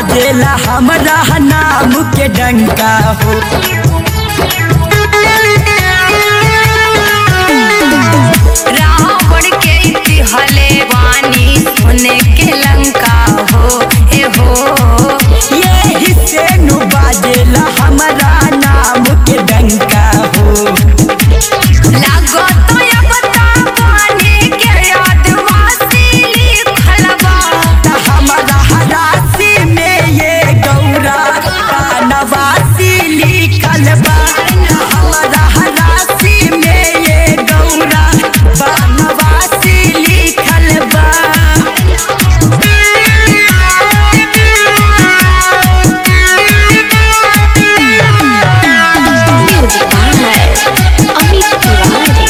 बाजेला हमरा नाम के डंका हो रावण के इतिहले वानी सोने के लंका हो ए हो ये हिस्से नु बाजेला हमरा नाम के डंका हो लागो तो या बता पानी के आदिवासी लिखल बा त हमरा हरासी में ये गौरा नवासी लिखल बा हमरा हरासी में ये गौरा नवासी लिखल बा Music by Amit Tiwari.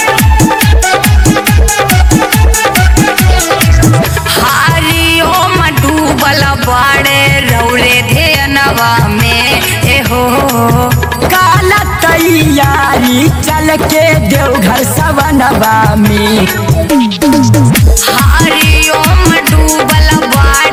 हारियो में डूबल बाड़े रौरे धेनवा में ए हो काला तैयारी चल के देवघर सवनवा में हारियो में डूबल बाड़े